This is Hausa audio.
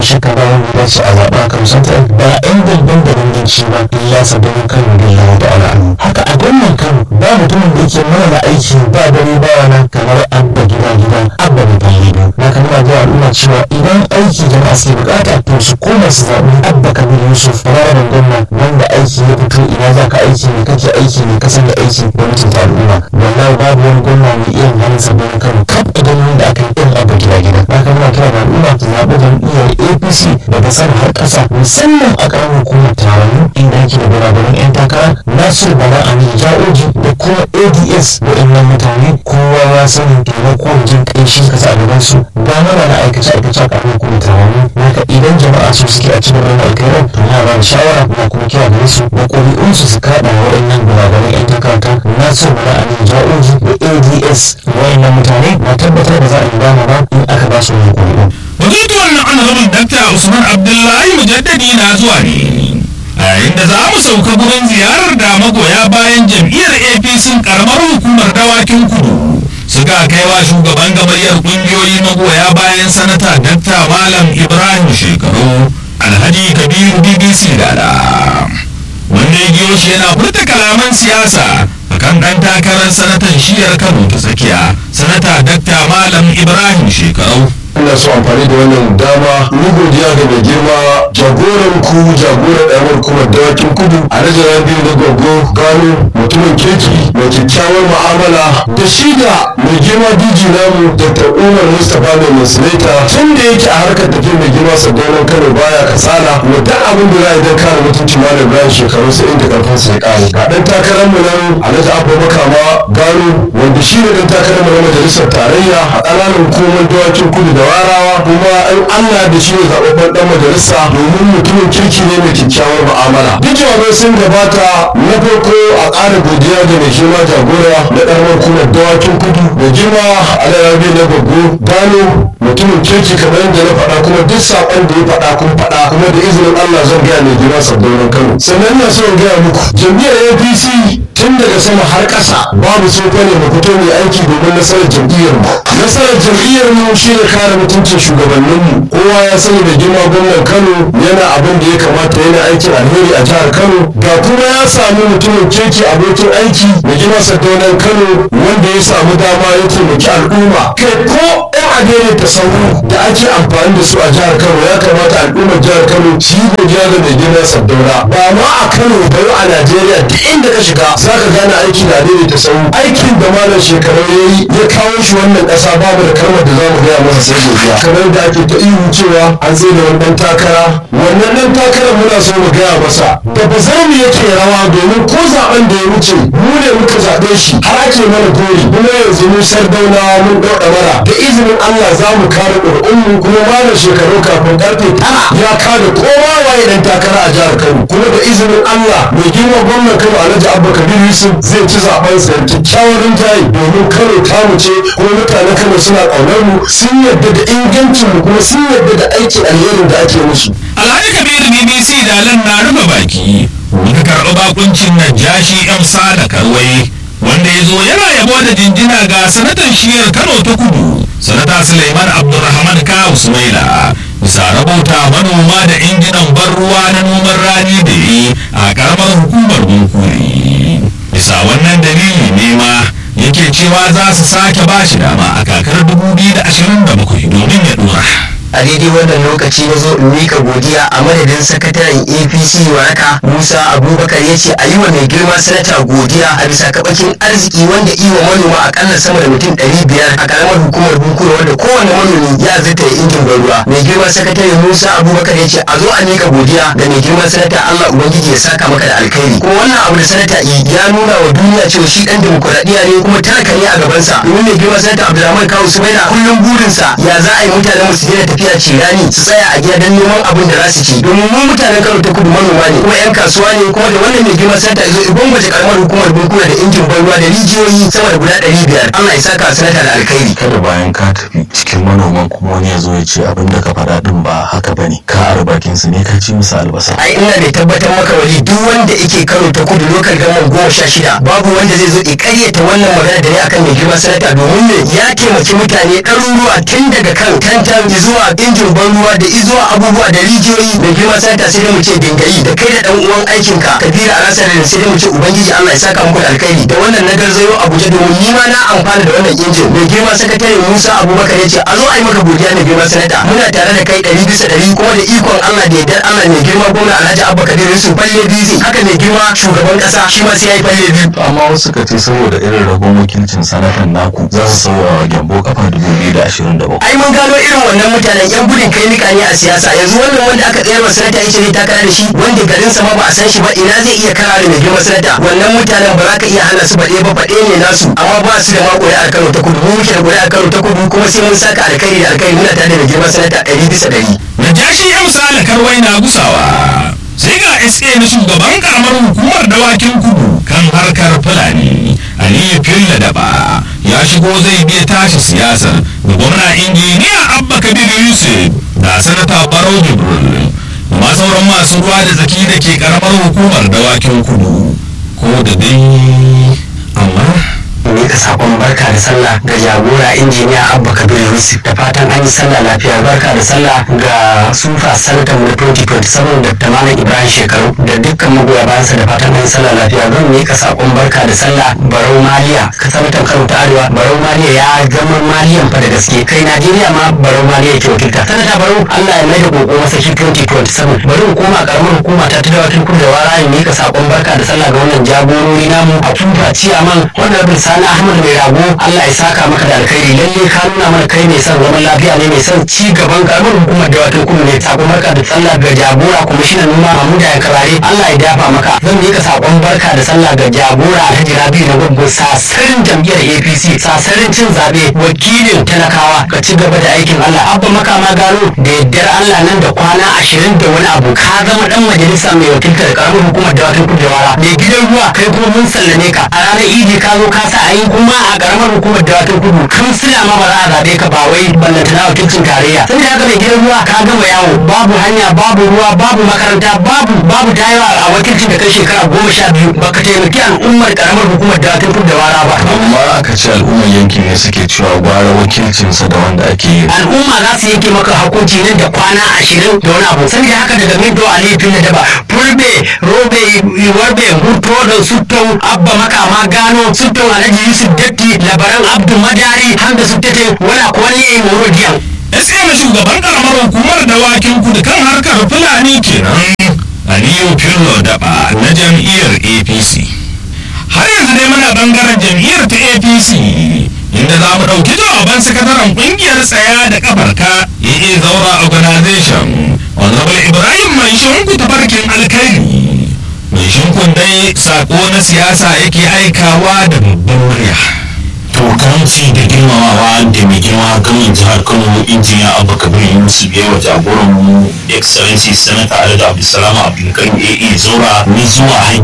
shakka ba wanda ya dace a zaɓa kan santar ba yan dalban da danganci ba illa sabbin kano da yawa da ala'anu haka a gwamnan kano ba mutumin da yake mana aiki ba dare ba rana kamar abba gida gida abba da bayi biyu na kan ba da al'umma cewa idan aiki jama'a suke bukata to su koma su zaɓi abba kabir yusuf fararen gwamna wanda aiki ya fito ina za ka aiki ne kake aiki ne kasan da aiki gwamnatin ta al'umma wallahi babu wani gwamna mai iya halin sabbin kano kaf idan wanda aka yi irin abba gida gida na kan ba kira da al'umma ta zaɓi jam'iyyar apc daga sama har ƙasa musamman a ƙaramin hukumar taron inda ake da barabarin 'yan takara nasir bala amin ja'oji da kuma ads waɗannan mutane kowa ya sani taimako jin ƙanshi kasa a gaban su ba mana na aikace aikace a ƙaramin hukumar taron naka idan jama'a su suke a cikin wani alkhairar to na ba da shawara na kuma kira gare su da ƙuri'unsu su kaɗa waɗannan barabarin 'yan takarata nasir bala amin ja'oji da ads waɗannan mutane na tabbatar da za a yi dama ba in aka ba su wani ƙuri'u. Batutuwan na honorable Dr. Usman Abdullahi Mujaddadi na zuwa ne. A yayin da za mu sauka gurin ziyarar da magoya bayan jam'iyyar APC karamar hukumar dawakin kudu. Suka kai wa shugaban gamayyar kungiyoyi magoya bayan sanata Dr. Malam Ibrahim Shekaru Alhaji Kabiru BBC Dada. Wanda ya giyo shi yana furta kalaman siyasa akan ɗan takarar sanatan shiyar Kano ta tsakiya, sanata Dr. Malam Ibrahim Shekaru. ina so amfani da wannan dama ni godiya ga mai girma jagoran ku jagoran ɗayawar kuma dawakin kudu a rajaran biyu na gogo gano mutumin kirki mai kyakkyawar mu'amala da shi da mai girma diji namu dr umar mustapha mai musulita tun da yake a harkar tafiya mai girma sadaunan kano baya kasala wa duk abin da za a idan kare mutuncin malam ibrahim shekaru sai inda karfin sa ya kare ga ɗan takarar mu nan alhaji abba makama gano wanda shi ne ɗan takarar mu na majalisar tarayya a ƙananan hukumar dawakin kudu da warawa kuma in Allah da shi ne zaɓaɓɓen ɗan majalisa domin mutumin kirki ne mai kyakkyawar mu'amala. Duk jawabai sun gabata na farko a ƙara godiya da mai girma jagora na ɗarmar kuma dawakin kudu da girma alayabi na babbo gano mutumin kirki kamar yadda na faɗa kuma duk saƙon da ya faɗa kun faɗa kuma da izinin Allah zan gaya mai girma sabbin Kano. Sannan ina so in gaya muku jam'iyyar APC tun daga sama har ƙasa babu sofa ne mu fito mai aiki domin nasarar jam'iyyar mu. Nasarar jam'iyyar mu shi ne kare mutuncin shugabanninmu kowa ya sani da girma gwamnan Kano yana abin da ya kamata yana aikin alheri a jihar Kano ga kuma ya samu mutumin kirki abokin aiki da girma sadaunan Kano wanda ya samu dama ya taimaki al'umma kai ko yan adere ta sauro da ake amfani da su a jihar Kano ya kamata al'ummar jihar Kano su yi godiya da mai girma sadauna ba ma a Kano ba a Najeriya duk inda ka shiga za ka gane aiki da adere ta sauro aikin da malam shekaru ya yi ya kawo shi wannan ƙasa babu da kalmar da za mu gaya masa sai godiya kamar da ake ta ihu cewa an tsaye da wani ɗan takara wannan ɗan takara muna so mu gaya masa da ba za mu yake rawa domin ko zaben da ya wuce mu ne muka zaɓe shi har ake mana gori kuma yanzu mu sardaunawa mun ɗau ɗamara da izinin Allah za mu kare ƙuri'unmu kuma malam shekaru kafin ƙarfe tara ya kada kowa waye ɗan takara a jihar Kano kuma da izinin Allah mai girma gwamnan Kano Alhaji Abba Kabir Yusuf zai ci zaben sa kyakkyawar rinjaye domin Kano tamu ce kuma mutanen Kano suna ƙaunar mu sun yarda da ingancin mu kuma sun yarda da aikin alherin da ake musu. Alhaji Kabiru BBC da nan na rufe baki muka karɓi bakuncin Najashi M Sada Karwai wanda ya zo yana yabo da jinjina ga sanatan shiyar Kano ta Kudu sanata Suleiman Abdulrahman Kawu Sumaila bisa rabauta manoma da injinan ban ruwa na noman rani da yi a karamar hukumar Bunkuri. Bisa wannan dalili ne ma yake cewa za su sake ba shi dama a kakar 2027 domin ya dora. a daidai wannan lokaci na zo in mika godiya a madadin sakataren apc waraka musa abubakar ya ce a yi wa mai girma sanata godiya a bisa kabakin arziki wanda iwa manoma akalla sama da mutum ɗari biyar a karamar hukumar bunkura wanda kowane manomi ya zata ya injin ban ruwa mai girma sakatare musa abubakar ya ce a zo a mika godiya ga mai girma sanata allah ubangiji ya saka maka da alkhairi kuma wannan abu da sanata yi ya nuna wa duniya cewa shi dan demokuraɗiyya ne kuma talaka ne a gabansa domin mai girma sanata abdulrahman kawu sumaila kullum burinsa ya za a yi mutanen mu su daina tafiya cirani su tsaya a gida don neman abin da za su ci domin mu mutanen kano ta kudu manoma ne kuma yan kasuwa ne kuma da wannan mai girma sanata zo ibon gwaje karamar hukumar bankuna da injin ban ruwa da rijiyoyi sama da guda ɗari biyar allah ya saka sanata da alkhairi kada bayan ka tafi cikin manoman kuma wani ya zo ya ce abin da ka faɗa din ba haka ba ne ka ara bakin su ne ka ci musu albasa ai ina mai tabbatar maka wali duk wanda yake karo ta kudu lokal gaman goma sha shida babu wanda zai zo ya karyata wannan magana da ne akan mai girma sanata domin ne ya taimaki mutane ɗaruruwa tun daga kan tantan zuwa injin ban ruwa da izuwa abubuwa da rijiyoyi mai girma sanata sai dai mu ce dingayi da kai da ɗan uwan aikinka kabira a rasa da sai dai mu ce ubangiji Allah ya saka muku da alkhairi da wannan na garzayo Abuja domin ni ma na amfana da wannan injin mai girma sakatare Musa Abubakar ya ce a zo a yi maka godiya mai girma sanata muna tare da kai ɗari bisa ɗari kuma da ikon Allah da yardar Allah mai girma gwamna Alhaji Abba Kabir Yusuf falle biyu haka mai girma shugaban ƙasa shi ma sai ya yi falle biyu amma wasu ka ce saboda irin rabon wakilcin sanatan naku za su sauya wa gyambo kafa 2027 ai mun gano irin wannan mutanen yan gudun kai nika ne a siyasa yanzu wannan wanda aka tsayar wa sanata ya ce zai takara da shi wanda garin sa ma ba a san shi ba ina zai iya kara da mai girma sanata wannan mutanen ba za ka iya hana su baɗe ba faɗe ne nasu amma ba su da ma ƙuri'ar Kano ta kudu mu muke da ƙuri'ar Kano ta kudu kuma sai mun saka alkhairi da alkhairi muna tare da mai girma sanata ɗari bisa ɗari. Najashi ya misali karwai na gusawa sai ga SA na shugaban karamar hukumar dawakin kudu kan harkar Fulani Aliyu Filla Daba ya shigo zai biya tashi siyasar da gwamna injiniya Abba Kabir Yusuf da sanata Barau Jibril da ma sauran masu ruwa da tsaki da ke karamar hukumar dawakin kudu ko da dai amma mika sakon barka da sallah ga jagora injiniya abba kabir yusuf da fatan an yi sallah lafiya barka da sallah ga sufa sanatan na 2027 da tamamin ibrahim shekaru da dukkan magoya bayansa da fatan an yi sallah lafiya zan mika sakon barka da sallah barau maliya ka sanatan kano ta arewa barau maliya ya zama maliyan fa da gaske kai najeriya ma barau maliya ke wakilta sanata barau allah ya mai da koko masa shi 2027 bari mu koma karamar hukuma ta ta dawakin kudu da wara ya mika sakon barka da sallah ga wannan jagorori namu a tufa ciyaman wannan bin sani ahmad mai rago allah ya saka maka da alkhairi lalle ka nuna mana kai mai son zaman lafiya ne mai son ci gaban karamar hukumar dawakin kudu ne sakon barka da sallah ga jagora kwamishinan noma mamuda ya karare allah ya dafa maka zan mika sakon barka da sallah ga jagora alhaji rabi na gwaggo sasarin jam'iyyar apc sasarin cin zaɓe wakilin talakawa ka ci gaba da aikin allah abba makama gano da yaddar allah nan da kwana ashirin da wani abu ka zama dan majalisa mai wakiltar karamar hukumar dawakin kudu da wara mai gidan ruwa kai kuma mun sallame ka a ranar idi ka zo ka sa a yi kuma a karamar hukumar dawakin kudu kansila ma ba za a zaɓe ka ba wai ballantana wakilcin tarayya sai da haka mai gidan ruwa ka gama yawo babu hanya babu ruwa babu makaranta babu babu tayawa a wakilcin da kai shekara goma sha biyu baka taimaki al'ummar karamar hukumar dawakin kudu da wara ba amma aka ce al'ummar yankin ne suke cewa gwara wakilcinsa da wanda ake yi al'umma za su yanke maka hukunci nan da kwana ashirin da wani abu saboda haka daga mido a laifin da daba fulbe robe warbe huto da sutton abba makama gano sutton alhaji yusuf datti labaran abdu madari hamda suttete wala kwani yayi morodiyan SA na shugaban karamar hukumar dawakin kudu kan harkar Fulani kenan Aliyu Fillo Daba na jam'iyyar APC. Har yanzu dai muna bangaren jam'iyyar ta APC inda za mu ɗauki jawaban sakataren ƙungiyar tsaya da kafarka AA Zaura Organization Honorable Ibrahim Mai Shinku tafarkin alkairi. Mai shinkun dai sako na siyasa yake aikawa da babban murya. to karamci da girmamawa da mai girma gamin jihar kano injiniya abu kabir yusuf ya wa jagoran mu excellency senator alhaji abdulsalam abdulkarim ae zora ni zuwa